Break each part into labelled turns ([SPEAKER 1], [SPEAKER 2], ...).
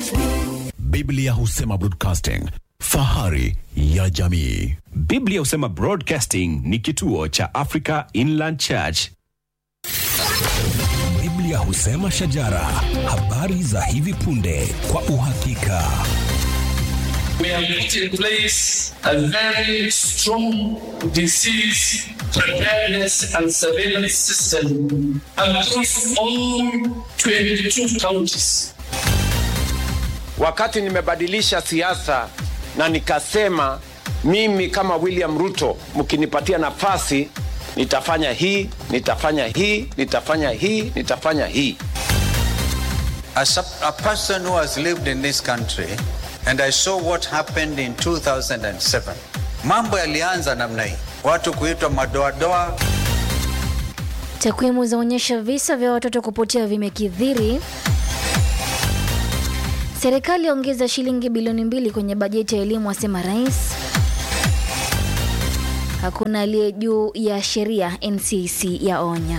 [SPEAKER 1] Biblia husema broadcasting, fahari ya jamii.
[SPEAKER 2] Biblia husema Broadcasting ni kituo cha Africa Inland Church.
[SPEAKER 3] Biblia husema shajara, habari za hivi punde kwa uhakika.
[SPEAKER 4] we have put in place a very strong disease preparedness and surveillance system across all 22 counties.
[SPEAKER 5] Wakati nimebadilisha siasa na nikasema mimi kama William Ruto, mkinipatia nafasi nitafanya hii, nitafanya hii, nitafanya hii, nitafanya hii.
[SPEAKER 6] As a, a person who has lived in this country and I saw what happened in 2007, mambo yalianza namna hii, watu kuitwa madoadoa.
[SPEAKER 7] Takwimu zaonyesha visa vya watoto kupotea vimekithiri. Serikali yaongeza shilingi bilioni mbili kwenye bajeti ya elimu, asema rais. Hakuna aliye juu ya sheria, NCC yaonya.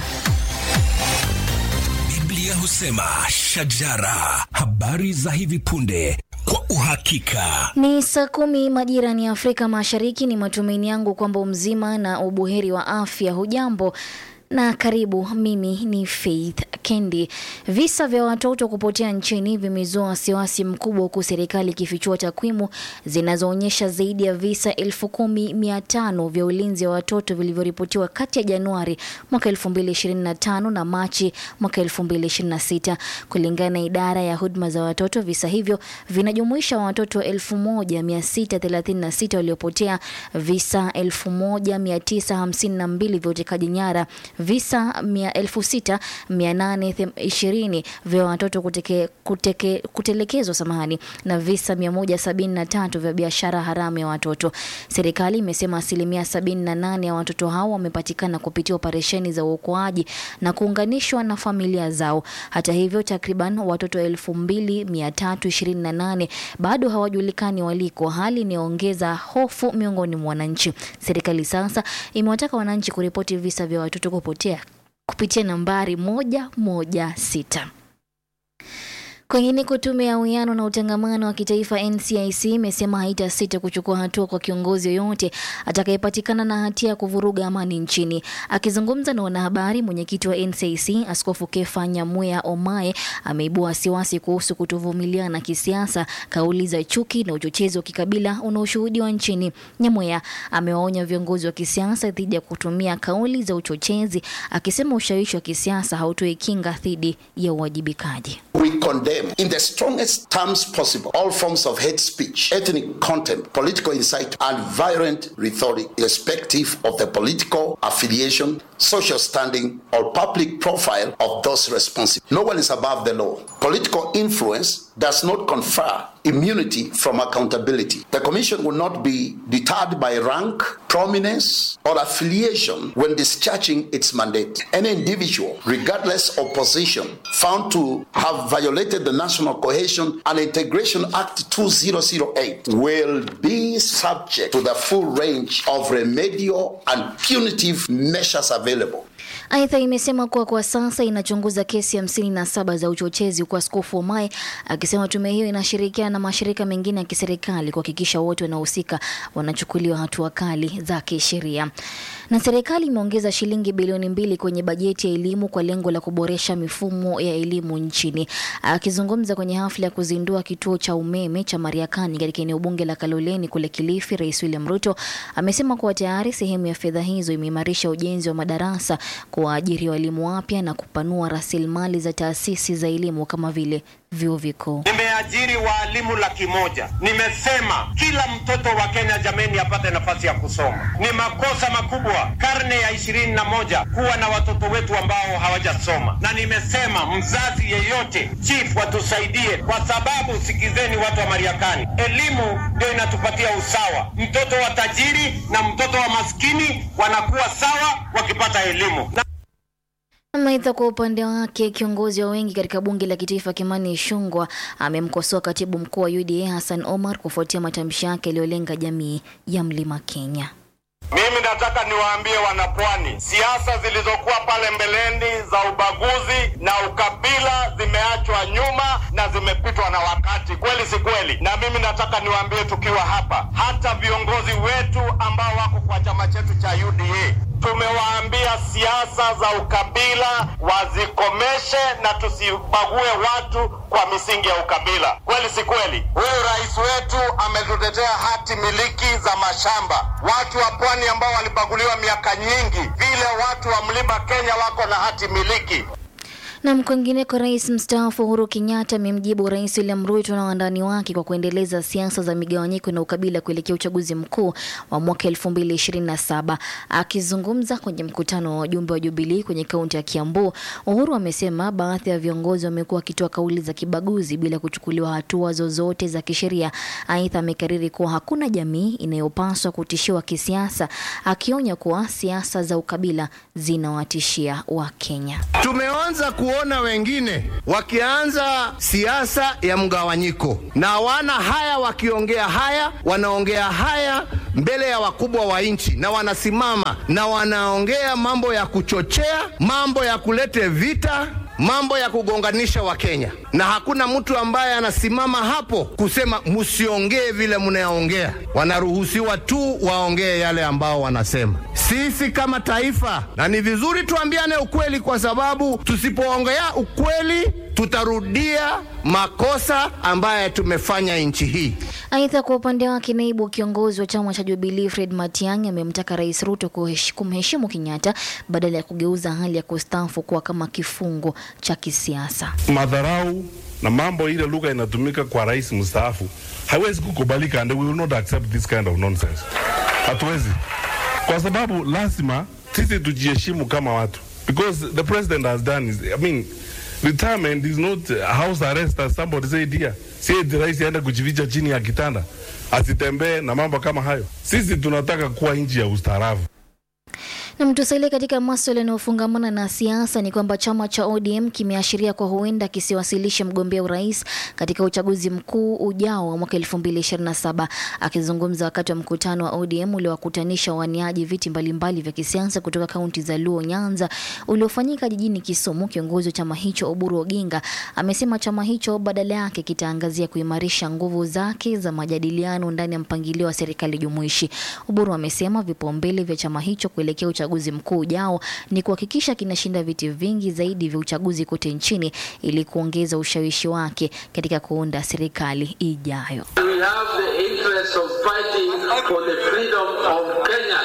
[SPEAKER 3] Biblia husema shajara, habari za hivi punde kwa uhakika.
[SPEAKER 7] Ni saa kumi majirani ya Afrika Mashariki. Ni matumaini yangu kwamba umzima na ubuheri wa afya. Hujambo na karibu. Mimi ni Faith Kendi. Visa vya watoto kupotea nchini vimezua wasiwasi mkubwa, huku serikali ikifichua takwimu zinazoonyesha zaidi ya visa elfu kumi mia tano vya ulinzi wa watoto vilivyoripotiwa kati ya Januari mwaka 2025 na Machi mwaka 2026. Kulingana na idara ya huduma za watoto, visa hivyo vinajumuisha watoto 1636 waliopotea, visa 1952 vya utekaji nyara, visa 6820 vya watoto kuteke, kuteke, kutelekezwa samahani, na visa 173 vya biashara haramu ya watoto. Serikali imesema asilimia 78 ya watoto hao wamepatikana kupitia operesheni za uokoaji na kuunganishwa na familia zao. Hata hivyo, takriban watoto 2328 bado hawajulikani waliko, hali inayoongeza hofu miongoni mwa wananchi. Serikali sasa imewataka wananchi kuripoti visa vya watoto kupotea kupitia nambari moja moja sita. Kwingineko, tume ya uwiano na utangamano wa kitaifa NCIC imesema haitasita kuchukua hatua kwa kiongozi yoyote atakayepatikana na hatia ya kuvuruga amani nchini. Akizungumza na wanahabari, mwenyekiti wa NCIC Askofu Kefa Nyamuya Omae ameibua wasiwasi kuhusu kutovumiliana kisiasa, kauli za chuki na uchochezi wa kikabila unaoshuhudiwa nchini. Nyamuya amewaonya viongozi wa kisiasa dhidi ya kutumia kauli za uchochezi, akisema ushawishi wa kisiasa hautoi kinga dhidi ya uwajibikaji.
[SPEAKER 8] We condemn in the strongest terms possible all forms of hate speech, ethnic contempt, political incite, and violent rhetoric, irrespective of the political affiliation, social standing, or public profile of those responsible. No one is above the law. Political influence does not confer immunity from accountability. The Commission will not be deterred by rank, prominence, or affiliation when discharging its mandate. Any individual, regardless of position, found to have violated the National Cohesion and Integration Act 2008 will be subject to the full range of remedial and punitive measures available.
[SPEAKER 7] Aidha, imesema kuwa kwa sasa inachunguza kesi hamsini na saba za uchochezi, huku Askofu Omae akisema tume hiyo inashirikiana na mashirika mengine ya kiserikali kuhakikisha wote wanaohusika wanachukuliwa hatua kali za kisheria. Na serikali imeongeza shilingi bilioni mbili kwenye bajeti ya elimu kwa lengo la kuboresha mifumo ya elimu nchini. Akizungumza kwenye hafla ya kuzindua kituo cha umeme cha Mariakani katika eneo bunge la Kaloleni kule Kilifi, Rais William Ruto amesema kuwa tayari sehemu ya fedha hizo imeimarisha ujenzi wa madarasa, kuwaajiri walimu wapya na kupanua rasilimali za taasisi za elimu kama vile vyuo vikuu.
[SPEAKER 9] Nimeajiri waalimu laki moja. Nimesema kila mtoto wa Kenya jameni apate nafasi ya kusoma. Ni makosa makubwa karne ya ishirini na moja kuwa na watoto wetu ambao hawajasoma, na nimesema mzazi yeyote, chief, watusaidie kwa sababu, sikizeni watu wa Mariakani, elimu ndio inatupatia usawa. Mtoto wa tajiri na mtoto wa maskini wanakuwa sawa wakipata elimu na
[SPEAKER 7] Aidha, kwa upande wake kiongozi wa wengi katika bunge la kitaifa Kimani Ichung'wah amemkosoa katibu mkuu wa UDA Hassan Omar kufuatia matamshi yake yaliyolenga jamii ya Mlima Kenya.
[SPEAKER 9] Mimi nataka niwaambie wanapwani, siasa zilizokuwa pale mbeleni za ubaguzi na ukabila zimeachwa nyuma na zimepitwa na wakati, kweli si kweli? Na mimi nataka niwaambie tukiwa hapa, hata viongozi wetu ambao wako kwa chama chetu cha UDA tumewaambia siasa za ukabila wazikomeshe na tusibague watu kwa misingi ya ukabila. Kweli si kweli? Huyu rais wetu ametutetea hati miliki za mashamba. Watu wa pwani ambao walibaguliwa miaka nyingi, vile watu wa mlima Kenya wako na hati miliki.
[SPEAKER 7] Na kwingineko, rais mstaafu Uhuru Kenyatta amemjibu Rais William Ruto na wandani wake kwa kuendeleza siasa za migawanyiko na ukabila kuelekea uchaguzi mkuu wa mwaka 2027. Akizungumza kwenye mkutano wa wajumbe wa Jubilee kwenye kaunti ya Kiambu, Uhuru amesema baadhi ya viongozi wamekuwa wakitoa kauli za kibaguzi bila kuchukuliwa hatua zozote za kisheria. Aidha, amekariri kuwa hakuna jamii inayopaswa kutishiwa kisiasa, akionya kuwa siasa za ukabila zinawatishia Wakenya.
[SPEAKER 10] Tumeanza kuona wengine wakianza siasa ya mgawanyiko na hawana haya, wakiongea haya, wanaongea haya mbele ya wakubwa wa nchi, na wanasimama na wanaongea mambo ya kuchochea, mambo ya kulete vita mambo ya kugonganisha Wakenya, na hakuna mtu ambaye anasimama hapo kusema msiongee vile mnaongea. Wanaruhusiwa tu waongee yale ambao wanasema. Sisi kama taifa, na ni vizuri tuambiane ukweli, kwa sababu tusipoongea ukweli tutarudia makosa ambaye tumefanya nchi hii.
[SPEAKER 7] Aidha, kwa upande wake naibu kiongozi wa chama cha Jubilee Fred Matiang'i amemtaka Rais Ruto kuhesh- kumheshimu Kenyatta badala ya kugeuza hali ya kustaafu kuwa kama kifungo cha kisiasa.
[SPEAKER 11] madharau na mambo ile lugha inatumika kwa rais mstaafu haiwezi kukubalika, and we will not accept this kind of nonsense. Hatuwezi, kwa sababu lazima sisi tujiheshimu kama watu, because the president has done is, I mean, retirement is not house arrest as somebody said here. Si eti rais aende kujificha chini ya kitanda asitembee na mambo kama hayo. Sisi tunataka kuwa nchi ya ustaarabu.
[SPEAKER 7] Na mtusalie katika maswala yanayofungamana na siasa ni kwamba chama cha ODM kimeashiria kwa huenda kisiwasilishe mgombea urais katika uchaguzi mkuu ujao wa mwaka 2027. Akizungumza wakati wa mkutano wa ODM uliowakutanisha waniaji viti mbalimbali vya kisiasa kutoka kaunti za Luo, Nyanza uliofanyika jijini Kisumu, kiongozi wa chama hicho Oburu Oginga amesema chama hicho badala yake kitaangazia kuimarisha nguvu zake za majadiliano ndani ya mpangilio wa serikali jumuishi. Oburu amesema vipaumbele vya chama hicho kuelekea uchaguzi mkuu ujao ni kuhakikisha kinashinda viti vingi zaidi vya uchaguzi kote nchini ili kuongeza ushawishi wake katika kuunda serikali ijayo.
[SPEAKER 4] We have the interest of fighting for the freedom of Kenya,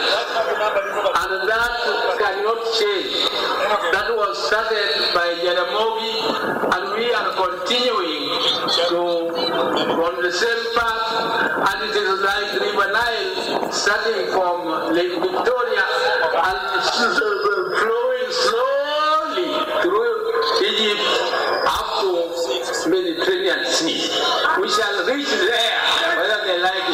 [SPEAKER 4] and that cannot change. That was started by Jaramogi, and we are continuing to on the same path, and it is like River Nile, starting from Lake Victoria and flowing slowly through Egypt up to Mediterranean Sea. We shall reach there, whether they like it.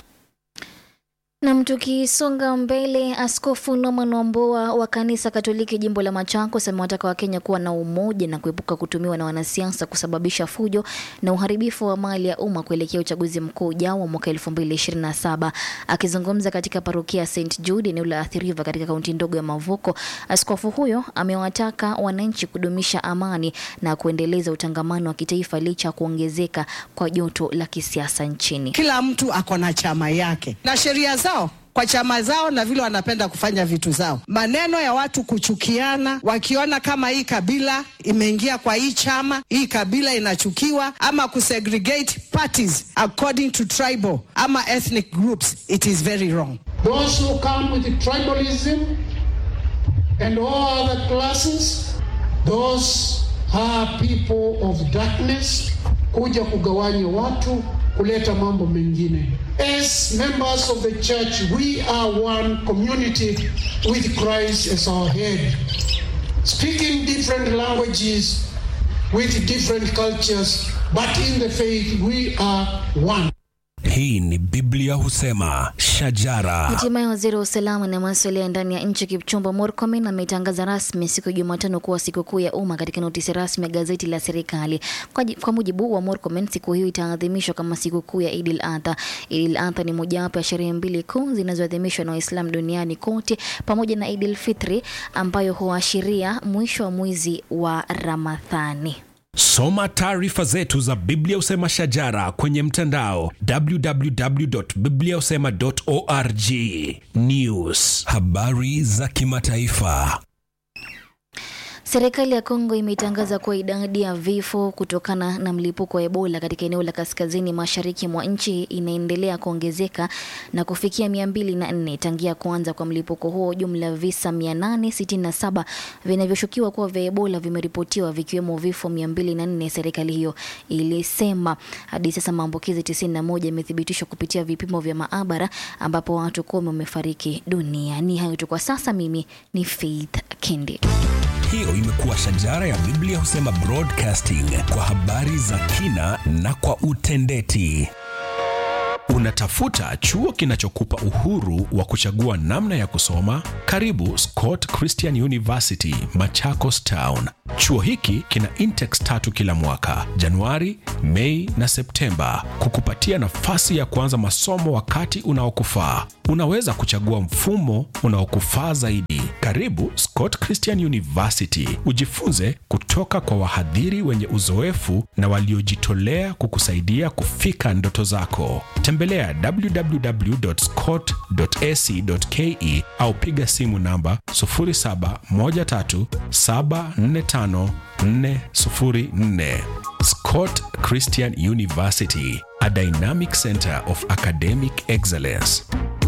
[SPEAKER 7] Nam, tukisonga mbele, Askofu Norman Wamboa wa kanisa Katoliki jimbo la Machakos amewataka Wakenya kuwa na umoja na kuepuka kutumiwa na wanasiasa kusababisha fujo na uharibifu wa mali ya umma kuelekea uchaguzi mkuu ujao wa mwaka 2027. Akizungumza katika parokia ya St Jude eneo la Athi River katika kaunti ndogo ya Mavuko, askofu huyo amewataka wananchi kudumisha amani na kuendeleza utangamano wa kitaifa licha ya kuongezeka kwa joto la kisiasa nchini.
[SPEAKER 12] Kila mtu ako na chama yake na sheria zao kwa chama zao na vile wanapenda kufanya vitu zao. Maneno ya watu kuchukiana, wakiona kama hii kabila imeingia kwa hii chama, hii kabila inachukiwa, ama kusegregate parties according to tribal ama ethnic groups, it is very wrong.
[SPEAKER 13] Those who come with tribalism and all other classes, those are people of darkness, kuja kugawanya watu, kuleta mambo mengine. As members of the church, we are one community with Christ as our head. Speaking different languages with different cultures, but in the faith we are one.
[SPEAKER 3] Hii ni Biblia husema shajara.
[SPEAKER 7] Hatimaye waziri wa usalama na masuala ya ndani ya nchi Kipchumba Murkomen ametangaza rasmi siku ya Jumatano kuwa sikukuu ya umma katika notisi rasmi ya gazeti la serikali. Kwa, ji- kwa mujibu wa Murkomen, siku hiyo itaadhimishwa kama sikukuu ya Idil Adha. Idil Adha ni mojawapo ya sherehe mbili kuu zinazoadhimishwa na Waislamu duniani kote pamoja na Idil Fitri ambayo huashiria mwisho wa mwezi wa Ramadhani.
[SPEAKER 3] Soma taarifa zetu za Biblia husema shajara kwenye mtandao www.bibliahusema.org. News, habari za kimataifa.
[SPEAKER 7] Serikali ya Kongo imetangaza kuwa idadi ya vifo kutokana na mlipuko wa Ebola katika eneo la kaskazini mashariki mwa nchi inaendelea kuongezeka na kufikia 204 tangia kuanza kwa mlipuko huo. Jumla ya visa 867 vinavyoshukiwa kuwa vya Ebola vimeripotiwa vikiwemo vifo 204, serikali hiyo ilisema. Hadi sasa maambukizi 91 yamethibitishwa kupitia vipimo vya maabara ambapo watu kumi wamefariki dunia. Ni hayo tu kwa sasa. Mimi ni Faith Kendi.
[SPEAKER 3] Hiyo imekuwa shajara ya Biblia husema broadcasting kwa habari za kina na kwa utendeti.
[SPEAKER 2] Unatafuta chuo kinachokupa uhuru wa kuchagua namna ya kusoma? Karibu Scott Christian University, Machakos Town. Chuo hiki kina intakes tatu kila mwaka, Januari, Mei na Septemba, kukupatia nafasi ya kuanza masomo wakati unaokufaa. Unaweza kuchagua mfumo unaokufaa zaidi. Karibu Scott Christian University, ujifunze kutoka kwa wahadhiri wenye uzoefu na waliojitolea kukusaidia kufika ndoto zako. Tembelea www.scott.ac.ke au piga simu namba 0713745404. Scott Christian University, a dynamic center of academic excellence.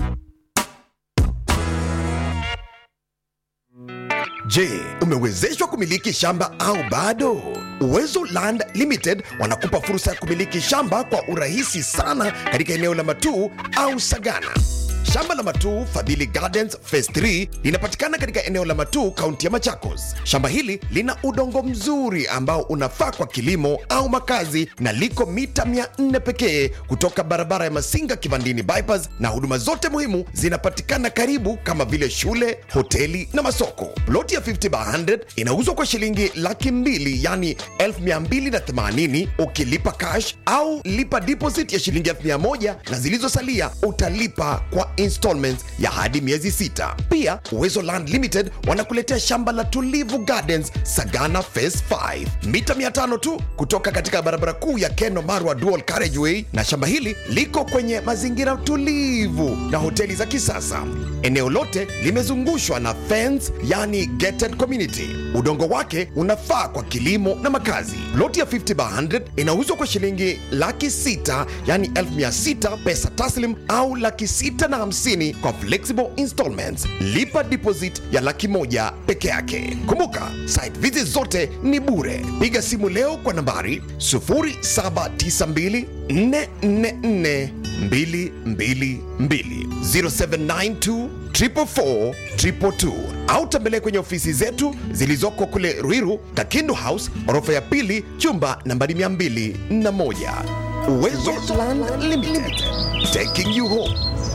[SPEAKER 14] Je, umewezeshwa kumiliki shamba au bado? Uwezo Land Limited wanakupa fursa ya kumiliki shamba kwa urahisi sana katika eneo la Matuu au Sagana. Shamba la Matuu Fadhili Gardens Phase 3 linapatikana katika eneo la Matuu, kaunti ya Machakos. Shamba hili lina udongo mzuri ambao unafaa kwa kilimo au makazi na liko mita 400 pekee kutoka barabara ya Masinga Kivandini bypass, na huduma zote muhimu zinapatikana karibu kama vile shule, hoteli na masoko. Ploti ya 50 by 100 inauzwa kwa shilingi laki mbili yani 1280 ukilipa cash au lipa deposit ya shilingi 1000 na zilizosalia utalipa kwa installments ya hadi miezi sita. Pia Uwezo Land Limited wanakuletea shamba la Tulivu Gardens Sagana Phase 5 mita 500 tu kutoka katika barabara kuu ya Keno Marwa Dual Carriageway, na shamba hili liko kwenye mazingira tulivu na hoteli za kisasa. Eneo lote limezungushwa na fence, yani gated community. Udongo wake unafaa kwa kilimo na makazi. Loti ya 50 by 100 inauzwa kwa shilingi laki sita yani elfu mia sita pesa taslim au laki sita na hamsini kwa flexible installments. Lipa deposit ya laki moja peke yake. Kumbuka site visit zote ni bure. Piga simu leo kwa nambari 0792 444 222 0792 444 222 au tembelea kwenye ofisi zetu zilizoko kule Ruiru, Kakindu House, orofa ya pili, chumba nambari 201. Uwezo Land Limited, taking you home.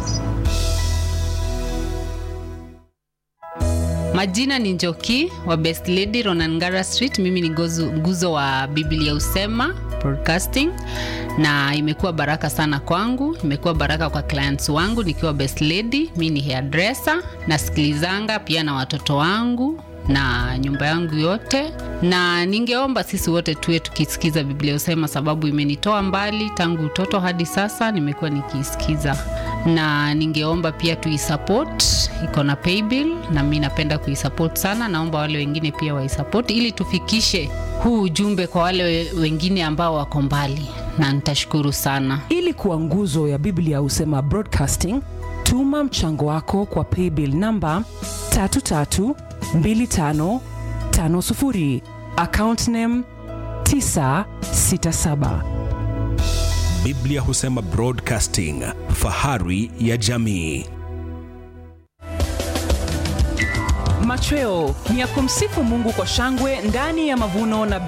[SPEAKER 15] Majina ni Njoki wa Best Lady Ronangara Street. Mimi ni gozu, nguzo wa Biblia Usema Broadcasting, na imekuwa baraka sana kwangu, imekuwa baraka kwa clients wangu nikiwa Best Lady. Mimi ni hairdresser, nasikilizanga pia na watoto wangu na nyumba yangu yote, na ningeomba sisi wote tuwe tukisikiza Biblia Usema, sababu imenitoa mbali tangu utoto hadi sasa, nimekuwa nikiisikiza, na ningeomba pia tuisupport, iko na paybill na mi napenda kuisupport sana. Naomba wale wengine pia waisupport ili tufikishe huu ujumbe kwa wale we- wengine ambao wako mbali, na nitashukuru sana.
[SPEAKER 16] ili kuwa nguzo ya biblia husema broadcasting tuma mchango wako kwa paybill namba 332550 account name 967
[SPEAKER 3] Biblia husema broadcasting, fahari ya jamii.
[SPEAKER 16] machweo ni ya kumsifu mungu kwa shangwe ndani ya mavuno na